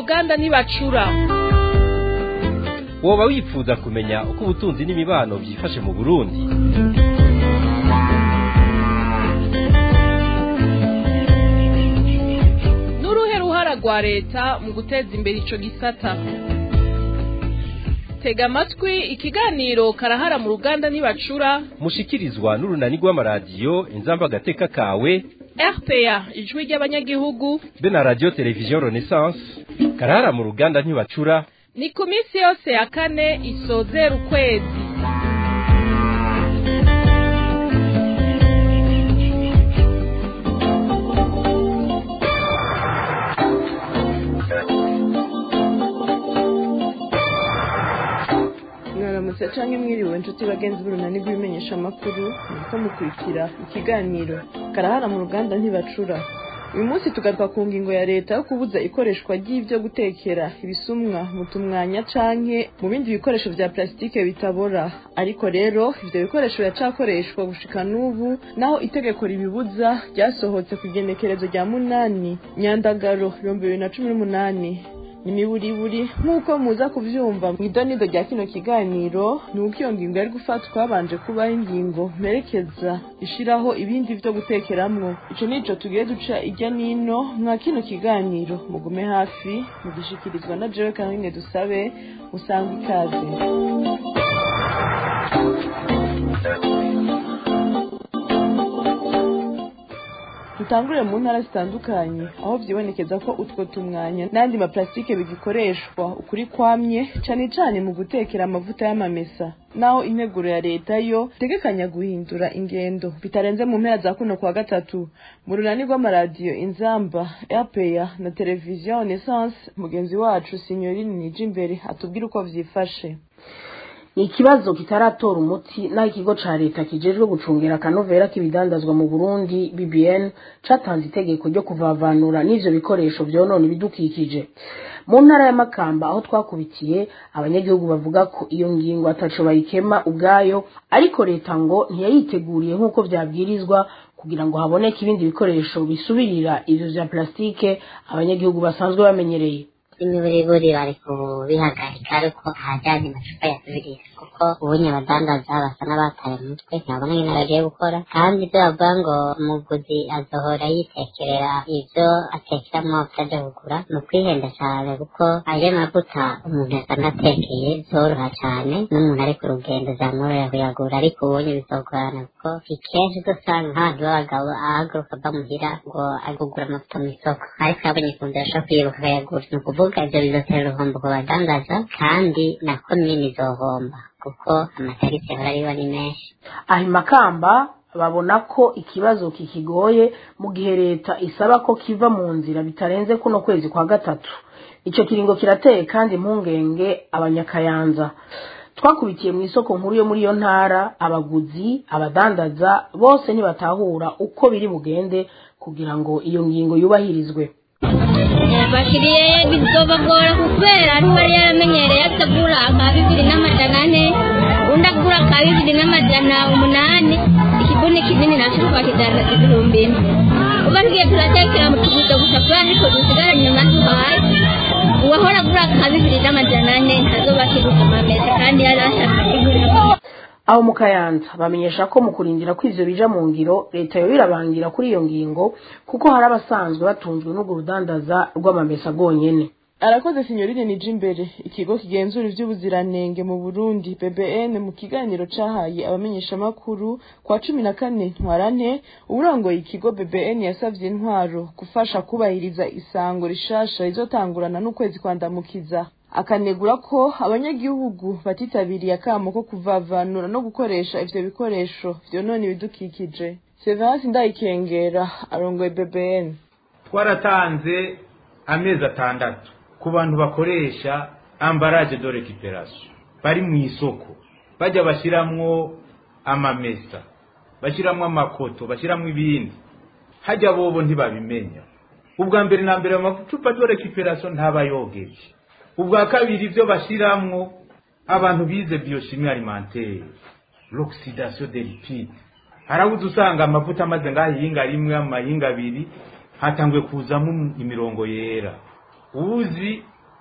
ruganda ntibacura woba wifuza kumenya uko ubutunzi n'imibano byifashe mu burundi n'uruhe ruhara rwa leta mu guteza imbere ico gisata tega amatwi ikiganiro karahara mu ruganda ntibacura mushikirizwa n'urunani rw'amaradiyo inzamba agateka kawe rpa ijwi ry'abanyagihugu be na radiyo televiziyo renaissance karahara mu ruganda ntibacura ni ku minsi yose ya kane isozera ukwezi mwaramutse canke mwiriwe inshuti bagenzi b'urunani rw'ibimenyesha amakuru muriko mukurikira ikiganiro karahara mu ruganda ntibacura uyu munsi tugaruka ku ngingo ya leta yo kubuza ikoreshwa ry'ivyo gutekera ibisumwa mu tumwanya canke mu bindi bikoresho vya plasitike bitabora ariko rero ivyo bikoresho biracakoreshwa gushika n'ubu naho itegeko ribibuza ryasohotse ku igenekerezo rya munani nyandagaro ibihumbi bibiri na cumi n'umunani nimiburiburi nk'uko muza kuvyumva mu idonido rya kino kiganiro ni uko iyo ngingo yari gufatwa habanje kubaho ingingo mperekeza ishiraho ibindi vyo gutekeramwo ico nico tugiye duca irya nino mwa kino kiganiro mugume hafi mugishikirizwa na jewe kamwe dusabe usanga ikaze dutangurire mu ntara zitandukanye aho vyibonekeza ko utwo tumwanya n'andi maplastike bigikoreshwa ukuri kwamye cane cane mu gutekera amavuta y'amamesa naho integuro ya leta yo itegekanya guhindura ingendo bitarenze mu mpera za kuno kwa gatatu mu runani rw'amaradiyo inzamba rpa na televiziyo renaissance mugenzi wacu signorine nijimbere atubwira uko vyifashe ni ikibazo kitaratora umuti naho ikigo ca leta kijejwe gucungira akanovera k'ibidandazwa mu burundi bbn catanze itegeko ryo kuvavanura n'ivyo bikoresho vyonona ibidukikije mu ntara ya makamba aho twakubitiye abanyagihugu bavuga ko iyo ngingo ataco bayikema ubwayo ariko leta ngo ntiyayiteguriye nk'uko vyabwirizwa kugira ngo haboneke ibindi bikoresho bisubirira ivyo vya plastike abanyagihugu basanzwe bamenyereye imiburiburi bari kubihagarika ariko ahajyanye amacupa yasubirira kuko ubunye abadandaza basa n'abataye umutwe ntabona nyine bagiye gukora kandi ibyo bavuga ngo umuguzi azohora yitekerera ibyo atekeramo atajya kugura ni ukwihenda cyane kuko ayo mavuta umuntu yasanatekeye zoroha cyane n'umuntu ari ku rugendo zamworohera kuyagura ariko ubunye bizogorana kuko ikenshi dusanga nk'abantu b'abagabo ahaguruka ava muhira ngo agugura amavuta mu isoko ariko yabonye ikunze ashobora kuyibuka akayagura ni ukuvuga ibyo bizotera uruhombo ku badandaza kandi na komini izohomba kuko amatariki ahora ariho ni menshi aha makamba babona ko ikibazo kikigoye mu gihe leta isaba ko kiva mu nzira bitarenze kuno kwezi kwa gatatu icyo kiringo kirateye kandi impungenge abanyakayanza twakubitiye mu isoko nkuru yo muri iyo ntara abaguzi abadandaza bose ntibatahura uko biri bugende kugira ngo iyo ngingo yubahirizwe bakiriye bizobagora kubera ntibari yaramenyereye atagura aka bibiri n'amajana ane undi agura aka bibiri n'amajana umunani ikibuni kinini nacyo twakijana ibihumbi ine uba tugiye turatekera mu tuguzo gusa kubera ariko dusigaranye amaduhaye uwahora agura aka bibiri n'amajana ane ntazoba akiguze amamesa kandi yari ashaka kigura aho mu kayanza bamenyesha ko mu kurindira ko ivyo bija mu ngiro leta yo irabangira kuri iyo ngingo kuko hari abasanzwe batunzwe n'urwo rudandaza rw'amamesa rwonyene arakoze sinyorine nije imbere ikigo kigenzura ivy'ubuziranenge mu burundi bbn mu kiganiro cahaye abamenyeshamakuru kwa cumi na kane ntwarante uburongoye ikigo bbn yasavye intwaro gufasha kubahiriza isango rishasha rizotangurana n'ukwezi kwandamukiza akanegura ko abanyagihugu batitabiriye akamo ko kuvavanura no gukoresha ivyo bikoresho vyonona ibidukikije severasi ndayikengera arongoye bbn twaratanze amezi atandatu ku bantu bakoresha ambaraje de recuperation bari mu isoko bajya bashiramwo amamesa bashiramwo amakoto bashiramwo ibindi hajya bobo ntibabimenya ubwa mbere na mbere amacupa de recuperation ntabayogeje ubwa kabiri ibyo bashiramwo abantu bize biochimie alimentaire l'oxydation des lipides harabuze usanga amavuta amaze ngahinga rimwe amahinga abiri hatanguye kuzamo imirongo yera uzi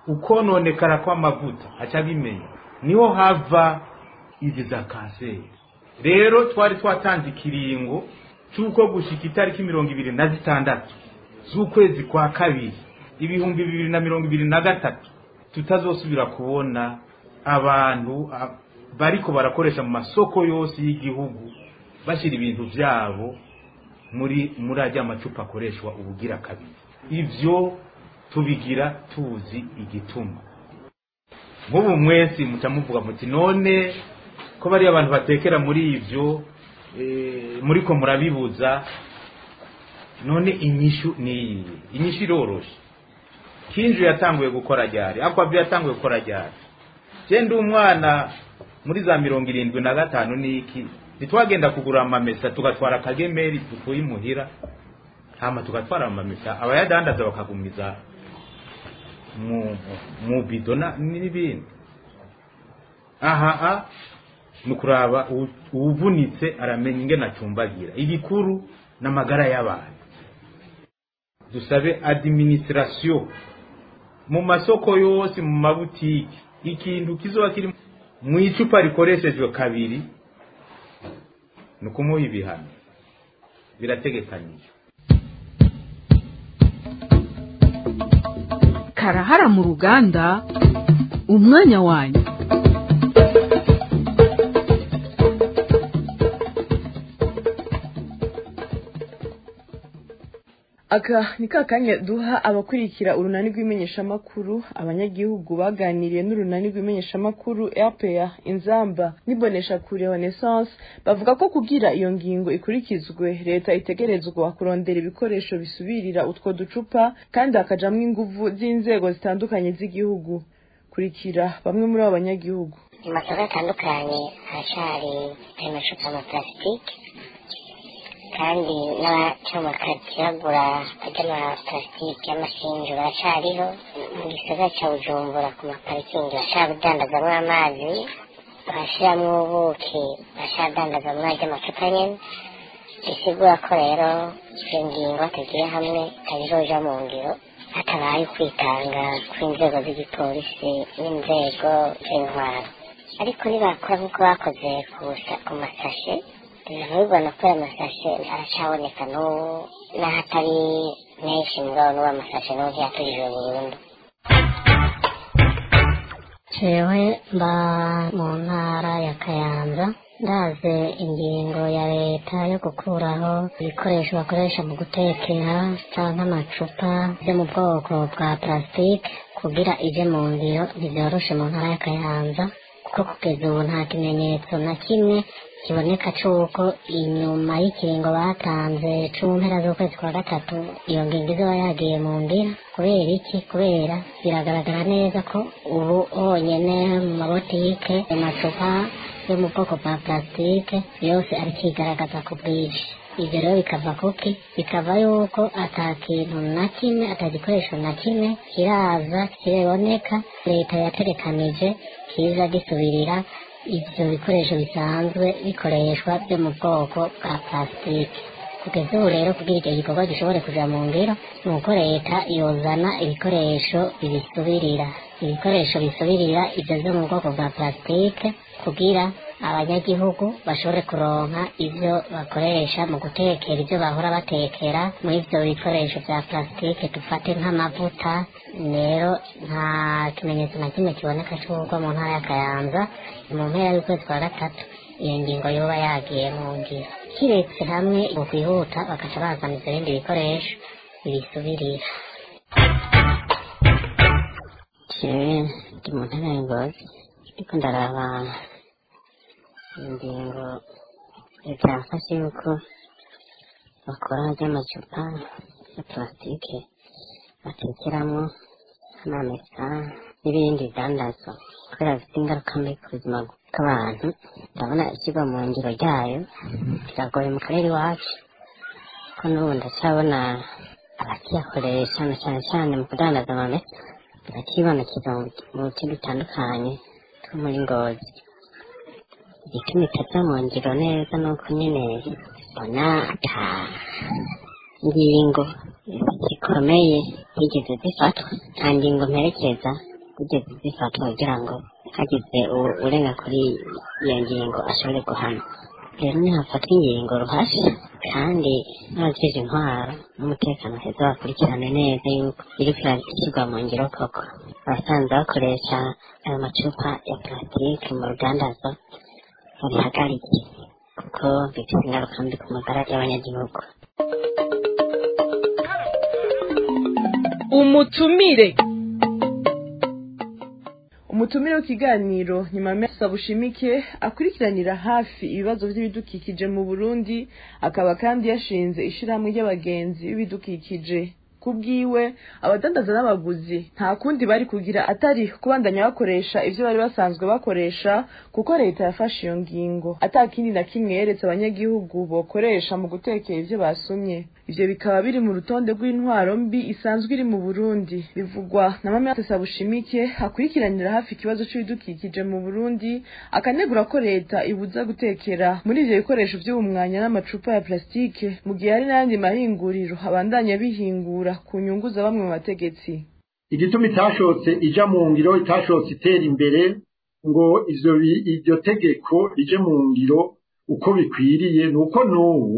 ukononekara kw'amavuta aca abimenya niho hava izi za kanseri rero twari twatanze ikiringo cy'uko gushika itariki mirongo ibiri na zitandatu z'ukwezi kwa kabiri ibihumbi bibiri na mirongo ibiri na gatatu tutazosubira kubona abantu a- bariko barakoresha mu masoko yose y'igihugu bashyira ibintu byabo muri muri ajya macupa akoreshwa ubugira kabiri ivyo tubigira tuzi igituma nk'ubu mwese muca muvuga muti none ko bariya abantu batekera muri ivyo eh, muriko murabibuza none inyishu ni iyi inyishu iroroshe kinju yatanguye gukora ryari akwavi yatanguye gukora ryari je ndi umwana muri za mirongo irindwi na gatanu niki ntitwagenda kugura amamesa tugatwara akagemeri dukuye imuhira hama tugatwara amamesa abayadandaza bakagumiza mu mu bido na- n'ibindi aha a ni ukuraba uwu- uwuvunitse aramenya ingene acumbagira igikuru n'amagara y'abantu dusabe administration mu masoko yose mu mabutiki ikintu kizoba kiri mu icupa rikoreshejwe kabiri ni ukumuha ibihano birategekanyije karahara mu ruganda umwanya wanyu aka ni ka kanya duha abakurikira urunani rw'imenyeshamakuru abanyagihugu baganiriye n'urunani rw'imenyeshamakuru rpa inzamba n'ibonesha kure renaissance bavuga ko kugira iyo ngingo ikurikizwe leta itegerezwa kurondera ibikoresho bisubirira utwo ducupa kandi hakajamwo inguvu z'inzego zitandukanye z'igihugu kurikira bamwe muri abo banyagihugu mu masoko atandukanye haracari ayo macupa ya plastique kandi n'abacomaka bagura ajya ama plastique y'amasinju baracariho mu gisagara ca bujumbura ku maparikingi bashaka kudandazamwo amazi bashiramwo ubuki bashaka kudandazamwo ajya amacupa nyene bisigura ko rero iyo ngingo batagiye hamwe itabizoja mu ngiro hatabaye ukwitanga kw'inzego z'igipolisi n'inzego z'intwaro ariko nibakora nk'uko bakoze ku sa- ku masashe biravugwa na ko ayo masashe aracaboneka n'ubu n'aho atari menshi mugabo n'ubu amasashe n'ubu ntiyatujijwe burundu jewe mba mu ntara ya kayanza ndaze ingingo ya leta yo gukuraho ibikoresho bakoresha mu gutekera cyangwa amacupa yo mu bwoko bwa plastique kugira ije mu ngiro ntibyoroshe mu ntara ya kayanza kuko kugeza ubu nta kimenyetso na kimwe kiboneka c'uko inyuma y'ikiringo batanze cu mpera z'ukwezi kwa gatatu iyo ngingo izoba yagiye mu ngira kubera iki kubera biragaragara neza ko ubu honyene mu mabotike amacupa yo mu bwoko bwa plastique yose ari kigaragaza ku bwinshi ibyo rero bikava kuki bikava yuko ata kintu na kimwe ata gikoresho na kimwe kiraza kiboneka leta yaterekanije kiza gisubirira ibyo bikoresho bisanzwe bikoreshwa byo mu bwoko bwa plastique kugeza ubu rero kugira icyo gikorwa gishobore kuja mu ngiro ni uko leta yozana ibikoresho bibisubirira ibikoresho bisubirira ibyo byo mu bwoko bwa plastique kugira abanyagihugu bashobore kuronka ibyo bakoresha mu gutekera ibyo bahora batekera muri ibyo bikoresho bya plastique dufate nk'amavuta rero nta kimenyetso na kimwe kiboneka cy'uko mu ntara ya kayanza mu mpera y'ukwezi kwa gatatu iyo ngingo yoba yagiye mu ngiro kiretse hamwe mu kwihuta bagaca bazana ibyo bindi bikoresho bibisubirira jewe ndi mu ntara ya ngozi ariko ndaraba ingingo leta yafashe yuko bakora ry'amacupa ya plastique batekeramo amamesa n'ibindi bidandazwa kubera bifite ingaruka mbi ku buzima bw'abantu ndabona ishyirwa mu ngiro ryayo biragoye mu karere iwacu ko n'ubu ndacyabona abakiyakoresha na cyane cyane mu kudandaza amamesa birakibonekeza mu mu bice bitandukanye two muri ngozi igituma itaja mu ngiro neza ni uko nyine mbona ata ngingo zikomeye zigeze zifatwa nta ngingo mperekeza zigeze zifatwa kugira ngo hagize u- urenga kuri iyo ngingo ashobore guhanwa rero nihafatwa ingingo ruhasha kandi n'abajeje intwaro n'umutekano heza bakurikirane neza yuko iriko irashyirwa mu ngiro koko abasanzwe bakoresha ayo macupa ya plasitike mu rudandazo babihagarike kuko bifite ingaruka mbi ku magara y'abanyagihugu umutumire umutumire w'ikiganiro nyuma y'amezi bushimike akurikiranira hafi ibibazo by'ibidukikije mu burundi akaba kandi yashinze ishyirahamwe ry'abagenzi b'ibidukikije ku bwiwe abadandaza n'abaguzi nta kundi bari kugira atari kubandanya bakoresha ibyo bari basanzwe bakoresha kuko leta yafashe iyo ngingo atakindi na kimwe yeretse abanyagihugu bokoresha mu gutekera ibyo basumye ivyo bikaba biri mu rutonde rw'intwaro mbi isanzwe iri mu Burundi bivugwa na Mama Sabushimike akurikiranira hafi ikibazo c'ibidukikije mu Burundi akanegura ko leta ibuza gutekera muri ivyo bikoresho vy'ubumwanya n'amacupa ya plastike mu gihe hari n'ayandi mahinguriro abandanya bihingura ku nyungu za bamwe mu bategetsi igituma itashotse ija mu ngiro itashotse itera imbere ngo ivyo bi- iryo tegeko rije mu ngiro uko bikwiriye ni uko n'ubu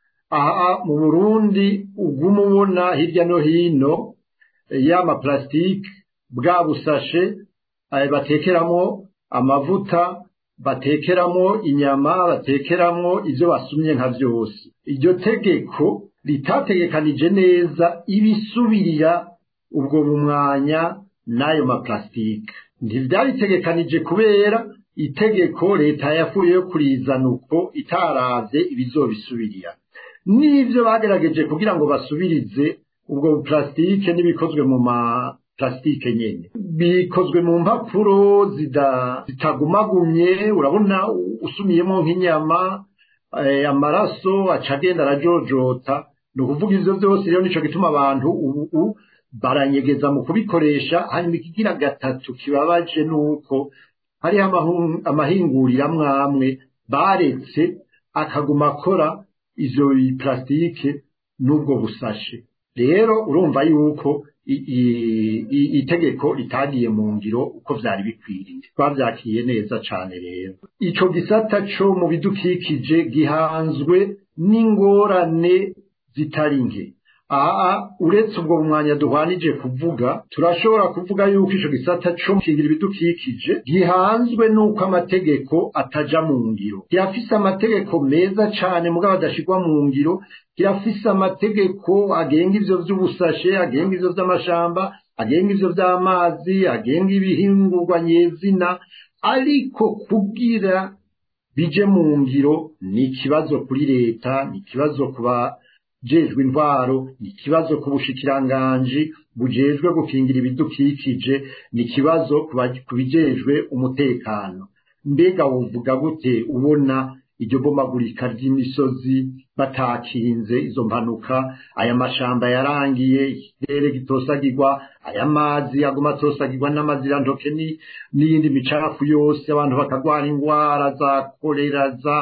aha mu burundi uguma ubona hirya no hino eh, ya maparasitike bwa busashe eh, batekeramo amavuta batekeramo inyama batekeramo ivyo basumye nka vyose iryo tegeko ritategekanije neza ibisubirira ubwo bumwanya n'ayo maparasitike ntivyaritegekanije kubera itegeko leta yafuye yo kurizana uko itaravye ibizobisubirira n'ivyo bagerageje kugira ngo basubirize ubwo buparasitike n'ibikozwe mu maparasitike nyene bikozwe mu mpapuro zida- zitagumagumye urabona u- usumiyemo nk'inyama eh, amaraso aca agenda arajojota ni ukuvuga ivyo vyose rero nico gituma abantu ubu ubu baranyegeza mu kubikoresha hanyuma ikigira gatatu kibabaje nuko hariho amahu- amahinguriro amwe amwe baretse akaguma akora izo plasitike n'ubwo busashe rero urumva yuko i- i- i- itegeko ritagiye mu ngiro uko vyari bikwiriye twavyakiye neza cane rero ico gisata co mu bidukikije gihanzwe n'ingorane zitari nke aha uretse ubwo mwanya duhwanije kuvuga turashobora kuvuga yuko ico gisata co gukingira ibidukikije gihanzwe n'uko amategeko ataja mu ngiro kirafise amategeko meza cane mugabo adashirwa mu ngiro kirafise amategeko agenga ivyo vy'ubusashe agenga ivyo vy'amashamba agenga ivyo vy'amazi agenga ibihingurwa nyezina ariko kugira bije mu ngiro ni ikibazo kuri leta ni ikibazo ku bajejwe intwaro ni ikibazo ku bushikiranganji bujejwe gukingira ibidukikije ni ikibazo ku ba- ku bijejwe umutekano mbega wovuga gute ubona iryo bomagurika ry'imisozi batakinze izo mpanuka aya mashamba yarangiye ikirere gitosagirwa aya mazi aguma atosagirwa n'amazirantoke ni- n'iyindi micafu yose abantu bakagwara ingwara za kolera za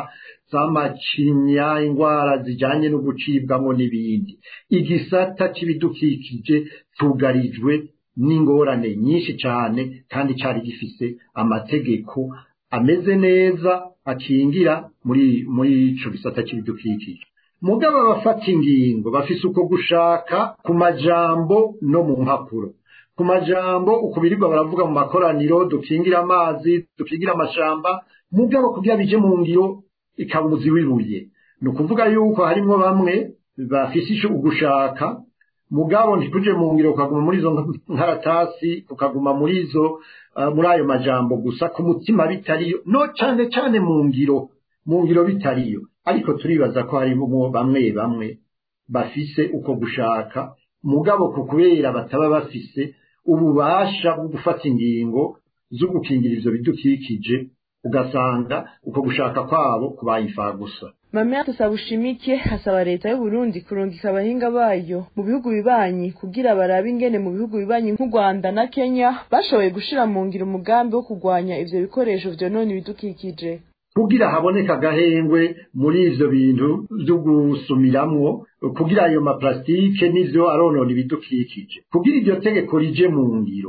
z'amacinya ingwara zijanye no gucibwamo n'ibindi igisata c'ibidukikije cugarijwe n'ingorane nyinshi cane kandi cari gifise amategeko ameze neza akingira muri muri ico gisata c'ibidukikije mugabo abafata ingingo bafise uko gushaka ku majambo no mu mpapuro ku majambo ukubirirwa baravuga mu makoraniro dukingira amazi dukingira amashamba mugabo kugira bije mu ngiro ikabuzi wibuye ni ukuvuga yuko harimwo bamwe bafise ico ugushaka mugabo ntikuje mu ngiro ukaguma muri izo nkaratasi ukaguma muri izo uh, muri ayo majambo gusa ku mutima bitariyo no cane cane mu ngiro mu ngiro bitariyo ariko turibaza ko harimo bamwe bamwe bafise uko gushaka mugabo ku kubera bataba bafise ububasha bwo gufata ingingo zo gukingira ivyo bidukikije ugasanga uko gushaka kwabo kubaye imfagusa Mame Sabushimike hasaba leta y'u Burundi kurungika abahinga bayo mu bihugu bibanyi kugira barabe ingene mu bihugu bibanyi nk'u Rwanda na Kenya bashoboye gushira mu ngiro umugambi wo kurwanya ivyo bikoresho vyonona ibidukikije kugira haboneka agahengwe muri ivyo bintu vyo gusumiramwo kugira ayo maplastike n'ivyo aronona ibidukikije kugira iryo tegeko rije mu ngiro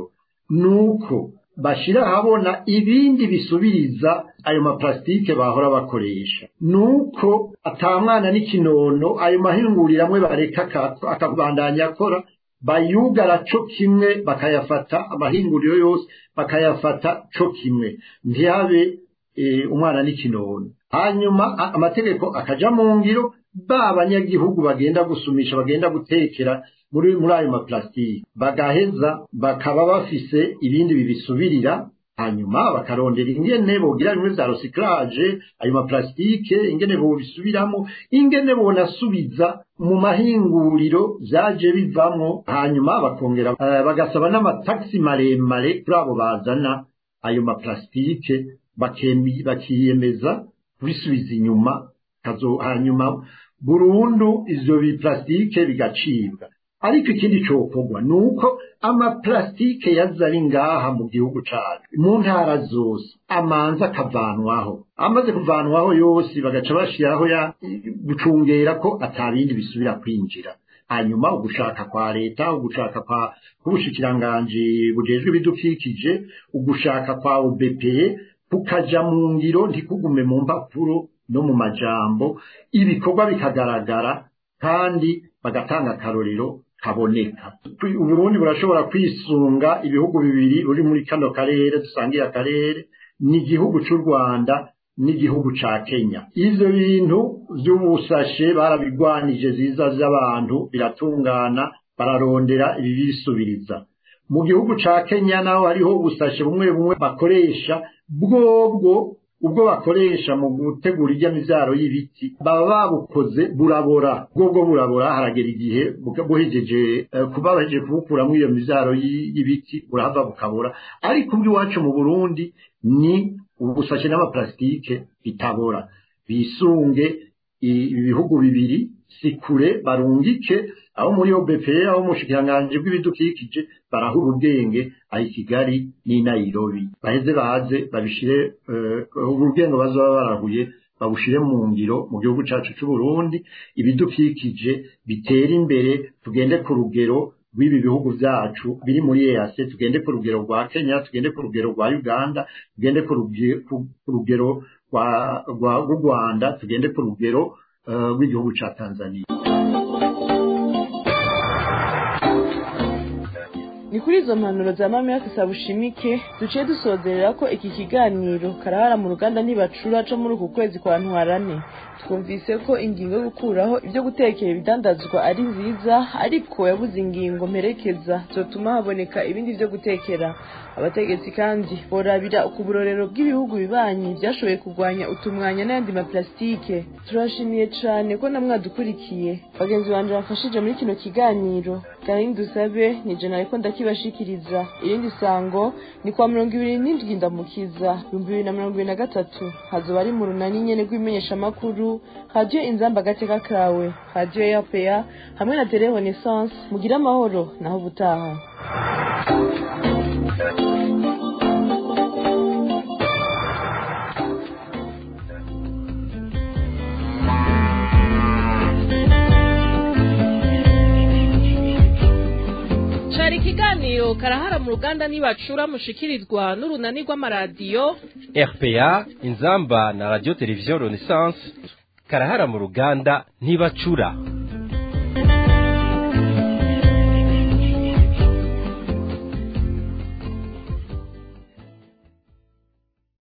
nuko bashira ahabona ibindi bisubiriza ayo maplastike bahora bakoresha nuko atamwana n'ikinono ayo mahinguriro amwe bareka akabandanya akora bayugara co kimwe bakayafata amahinguriro yose bakayafata co kimwe ntihabe umwana n'ikinono hanyuma amategeko akaja mu ngiro ba banyagihugu bagenda gusumisha bagenda gutekera muri muri ayo maplastike bagaheza bakaba bafise ibindi bibisubirira hanyuma bakarondera ingene bogira bimwe vya recyclage ayo maplastike ingene bobisubiramo ingene bonasubiza mu mahinguriro vyaje bivamwo hanyuma bakongera uh, bagasaba n'amataxi maremare kuri abo bazana ayo maplastike bakiyemeza kubisubiza inyuma kazo hanyuma burundu ivyo biplastike bigacibwa ariko ikindi cokorwa ni uko amaplastike yaza ari ngaha mu gihugu cacu mu ntara zose amanza akavanwaho amaze kuvanwaho yose bagaca bashiraho ya gucungera ko atabindi bisubira kwinjira hanyuma ugushaka kwa leta ugushaka kwa k'ubushikiranganji bujejwe ibidukikije ugushaka kwa OBPE kukaja mu ngiro ntikugume mu mpapuro no mu majambo ibikorwa bikagaragara kandi bagatanga akarorero kaboneka uburundi burashobora kwisunga ibihugu bibiri buri muri kano karere dusangiye akarere ni igihugu cy'u rwanda n'igihugu ca kenya ivyo bintu vy'ubusashe barabigwanije ziza vy'abantu biratungana bararondera ibibisubiriza mu gihugu ca kenya naho hariho ubusashe bumwe bumwe bakoresha bwobwo ubwo bakoresha mu gutegura irya mivyaro y'ibiti baba babukoze burabora bwobwo burabora haragera igihe buhejeje kuba bahejeje kubukuramwo iyo mivyaro y'ibiti burahava bukabora ariko ubw'iwacu mu burundi ni ubusashe n'amaplastike bitabora bisunge ibihugu bibiri sikure barungike aho muri OBP aho mushikiranganje bw'ibidukikije barahura ubwenge ayi Kigali ni Nairobi baheze baze babishire uh, ubwenge bazoba barahuye babushire mu ngiro mu gihugu cacu c'u Burundi ibidukikije bitera imbere tugende ku rugero rw'ibi bihugu vyacu biri muri EAC tugende ku rugero rwa Kenya tugende ku rugero rwa Uganda tugende ku rugero rwa Rwanda tugende ku rugero rw'igihugu ca Tanzania ni kuri izo mpanuro za mama sabushimike duciye dusozerera ko iki kiganiro karahara mu ruganda ntibacura co muri uku kwezi kwa ntwarane twumvise ko ingingo yo gukuraho ibyo gutekera ibidandazwa ari nziza ariko yabuze ingingo mperekeza zotuma haboneka ibindi byo gutekera abategetsi kandi borabira ku burorero bw'ibihugu bibanyi byashoboye kurwanya utumwanya n'ayandi maplastike turashimiye cyane ko namwadukurikiye bagenzi banje bafashije muri kino kiganiro kandi dusabe ni jena ariko ndakibashikiriza irindi sango ni kwa mirongo ibiri n'indwi ndamukiza ibihumbi bibiri na mirongo ibiri na gatatu hazoba ari mu runani nyene rw'imenyeshamakuru radiyo inzamba agateka kawe radiyo yapeya hamwe na tele renaissance mugire amahoro naho ubutaha cari ikiganiro karahara mu ruganda nibacura mushikirizwa n'urunani rw'amaradiyo RPA inzamba na radio televiziyo renaissance karahara mu ruganda ntibacura